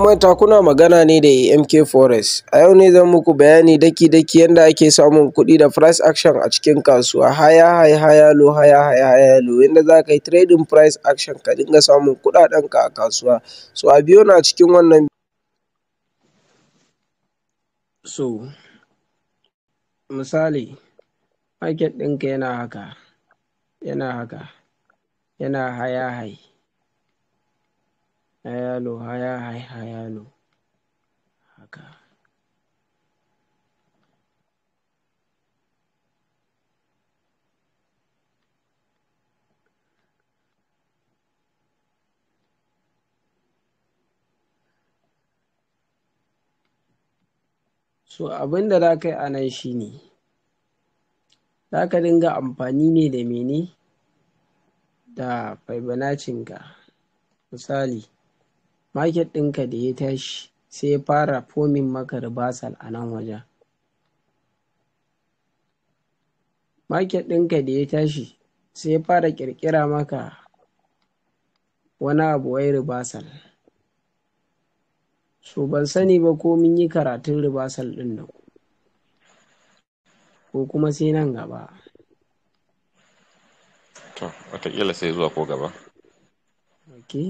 manta kuna magana ne da AMK Forest. A yau ne zan muku bayani daki-daki yanda ake samun kuɗi da price action a cikin kasuwa higher high higher low higher high higher low yanda za ka yi trading price action ka dinga samun kuɗaɗenka a kasuwa. So a biyo ni a cikin wannan So misali market ɗinka yana haka, yana haka, yana higher high, higher low, higher high, higher low haka. So abin da za ka yi a nan shi ne za ka dinga amfani ne da mene da Fibonaccinka misali market ɗinka da ya tashi sai ya fara forming maka reversal a nan wajen. Market ɗinka da ya tashi sai ya fara ƙirƙira maka wani abu wai reversal. So ban sani ba ko mun yi karatun reversal ɗin nan ko kuma sai nan gaba. To wataƙila sai zuwa ko gaba. Okay.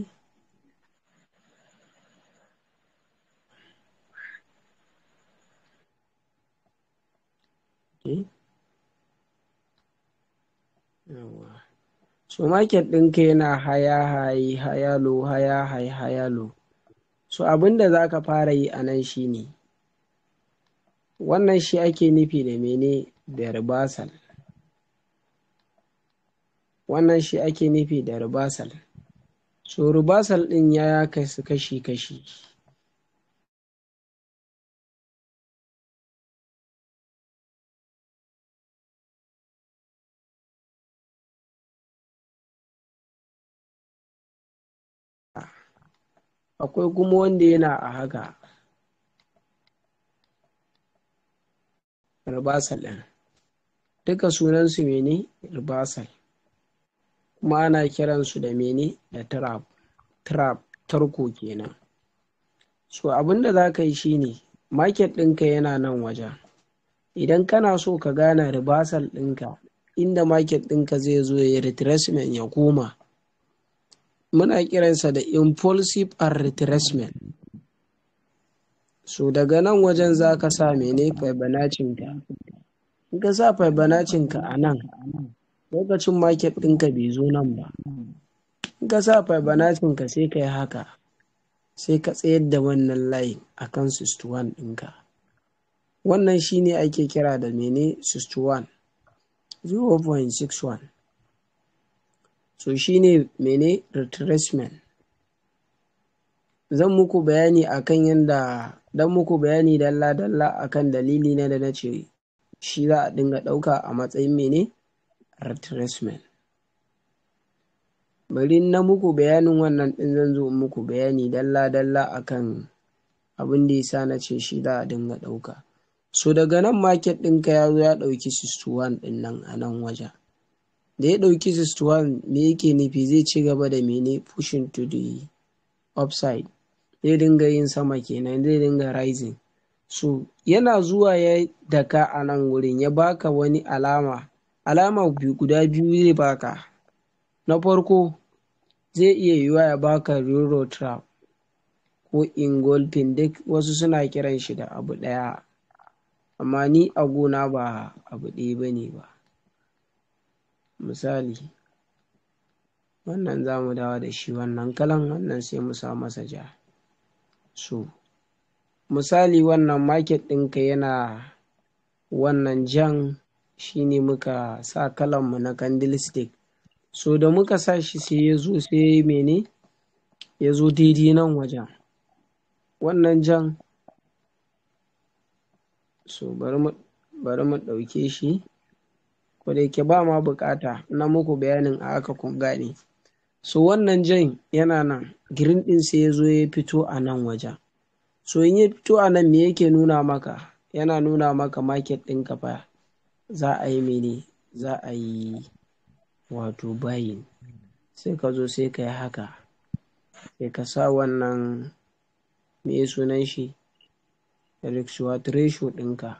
Okay. Yawwa. So market ɗinka yana higher high higher low higher high higher low. So abin da za ka fara yi a nan shi ne wannan shi ake nufi da mene da reversal. Wannan shi ake nufi da reversal. So reversal ɗin ya kasu kashi-kashi. Akwai kuma wanda yana a haka. Reversal ɗin. Duka sunansu mene reversal. Kuma ana kiransu da mene da trap. Trap tarko kenan. So abin da za ka yi shi ne market ɗinka yana nan wajen. Idan kana so ka gane reversal ɗinka inda market ɗinka zai zo ya yi retracement ya koma. Muna kiransa da impulsive and retracement. So daga nan wajen za ka sa mene Fibonaccinka. In ka sa Fibonaccinka a nan lokacin market ɗinka bai zo nan ba. In ka sa Fibonaccinka sai ka yi haka sai ka tsayar da wannan layin a kan 61 ɗinka. Wannan shi ne ake kira da mene 61 0.61. So shi ne mene retracement. Zan muku bayani akan yanda dan muku bayani dalla-dalla akan dalili na da na ce shi za a dinga ɗauka a matsayin mene retracement. Bari na muku bayanin wannan ɗin zan zo in muku bayani dalla-dalla akan abin da ya sa na ce shi za a dinga ɗauka. So daga nan market ɗinka ya zo ya ɗauki 61 ɗin nan a nan wajen. Da ya ɗauki 61 me yake nufi zai ci gaba da mene pushing to the upside. Zai dinga yin sama kenan zai dinga rising. So yana zuwa ya daka a nan wurin ya baka wani alama. Alama guda biyu zai baka. Na farko zai iya yiwuwa ya baka euro trap ko engulfing duk wasu suna kiran shi da abu ɗaya. Amma ni a gona ba abu ɗaya ba ne ba. Misali wannan za mu dawo da shi wannan kalan wannan sai mu sa masa ja. So misali wannan market ɗinka yana wannan jan shi ne muka sa kalanmu na candlestick. So da muka sa shi sai ya zo sai mene ya zo daidai nan wajen. Wannan jan so bari mu bari mu ɗauke shi. Ko da yake ba ma buƙata na muku bayanin a haka kun gane. So wannan jan yana nan green ɗin sai ya zo ya fito a nan wajen. So in ya fito a nan me yake nuna maka? Yana nuna maka market ɗinka fa za a yi mene za a yi wato buying. Sai ka zo sai ka yi haka sai ka sa wannan me sunan shi risk what ratio ɗinka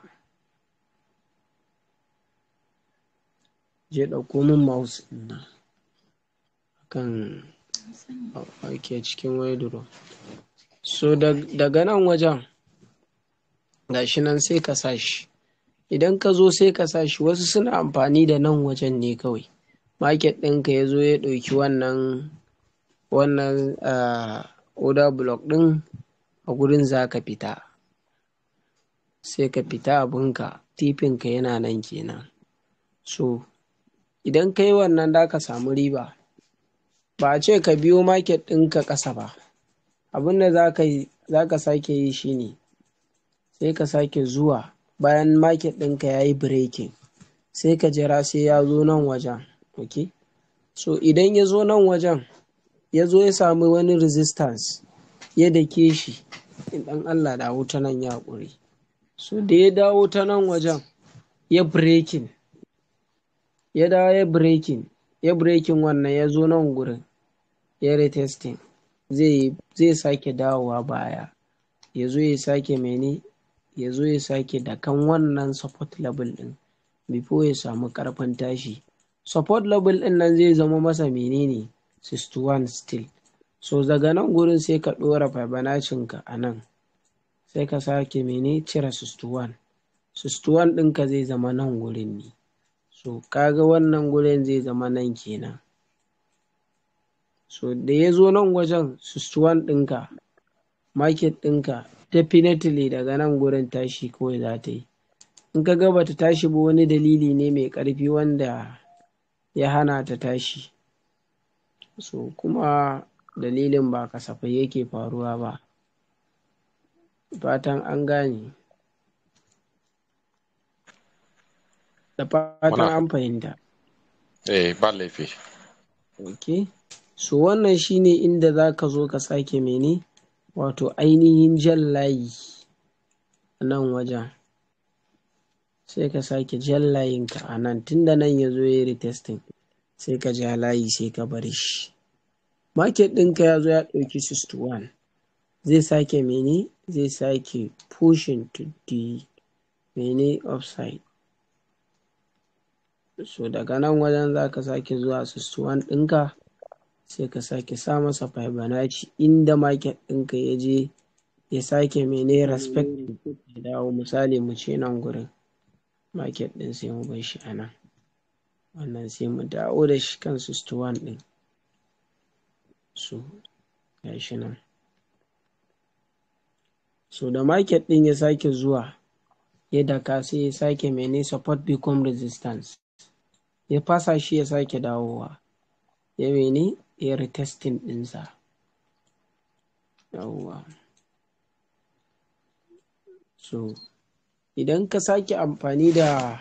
je ɗauko min mouse ɗin nan kan ake cikin wardrobe so daga nan wajen gashi nan sai ka sa shi idan ka zo sai ka sa shi wasu suna amfani da nan wajen ne kawai market ɗinka ya zo ya ɗauki wannan wannan order block ɗin a gurin za ka fita sai ka fita abinka tifinka yana nan kenan so idan ka yi wannan da ka samu riba ba a ce ka biyo market ɗinka ƙasa ba abin da za ka sake yi shine sai ka sake zuwa bayan market ɗinka ya yi breaking sai ka jira sai ya zo nan wajen ok so idan ya zo nan wajen ya zo ya sami wani resistance ya dake shi in ɗan allah da wuta nan ya ƙure so da ya dawo ta nan wajen ya breaking ya dawo ya breaking ya breaking wannan ya zo nan gurin ya retesting zai sake dawowa baya ya zo ya sake mene ya zo ya sake dakan wannan support level din before ya samu karfin tashi support level din nan zai zama masa menene 61 still so daga nan gurin sai ka ɗora fibonacci a nan sai ka sake mene cire 61 61 ɗinka zai zama nan gurin ne so kaga wannan gurin zai zama nan kenan so da ya zo nan wajen 61 ɗinka market ɗinka definitely daga nan gurin tashi kawai za ta yi in ka ga bata tashi ba wani dalili ne mai ƙarfi wanda ya hana ta tashi so kuma dalilin ba kasafai yake faruwa ba fatan an gane da fatan an fahimta eh ba laifi ok so wannan shine inda za ka zo ka sake mene wato ainihin jan layi a nan wajen sai ka sake jan layinka a nan tunda nan ya zo ya retesting sai ka ja layi sai ka bar shi market ɗinka ya zo ya ɗauki 61 zai sake mene zai sake pushing to the mene upside so daga nan wajen za ka sake zuwa 61 ɗinka sai ka sake sa masa fibonacci inda market ɗinka ya je ya sake mene respect ya dawo misali mu ce nan gurin market ɗin sai mu bar shi a nan wannan sai mu dawo da shi kan 61 ɗin so ya shi nan so da market ɗin ya sake zuwa ya daka sai ya sake mene support become resistance ya fasa shi ya sake dawowa ya mene ya retesting ɗinsa yawwa so idan ka sake amfani da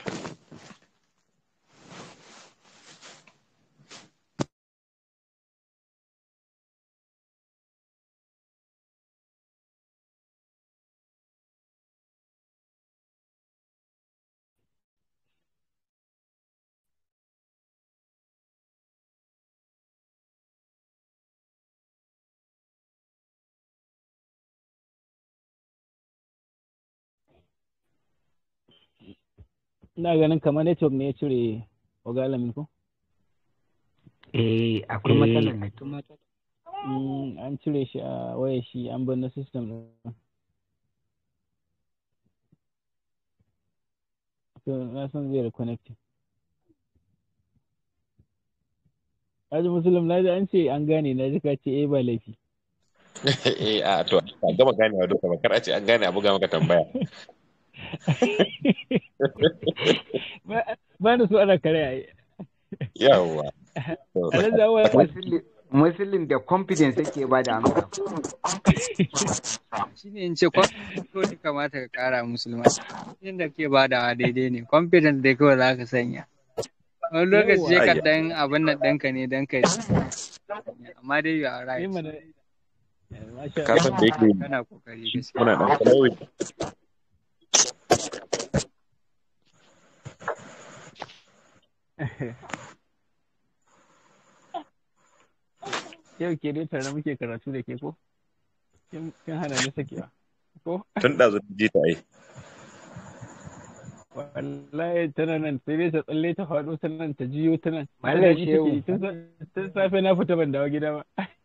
ina ganin kamar network ne ya cire ogalamin ko? Eh, akwai matsalar network. an cire shi a wayar shi an bar na system ɗin. To, na san zai reconnecting. Aji Musulun, na ji an ce an gane na ji ka ce eh ba laifi. eh a to ba gama ganewa duka ba kar a ce an gane a buga maka tambaya ba na so ana kare a yi. yawwa Alhaji Awa Musulun da confidence yake ba da amsa. shi ne in ce confidence ko ne kamata ka kara musulma inda ke badawa daidai ne confidence dai kawai za ka sanya wani lokaci Yawwa. ka dan abin nan ɗanka ne dan ka amma dai you are yi right mana. Masha ka san da yake kana kokari gaskiya muna dan kalawai Yau ke dai tare muke karatu da ke ko? kin kin hana ni sakewa ko tun ɗazu ji ta ai wallahi tana nan sai dai ta tsalle ta faɗo ta nan ta jiyo ta nan Mallam Ita Shehu. take tun sa- tun safe na fita ban dawo gida ba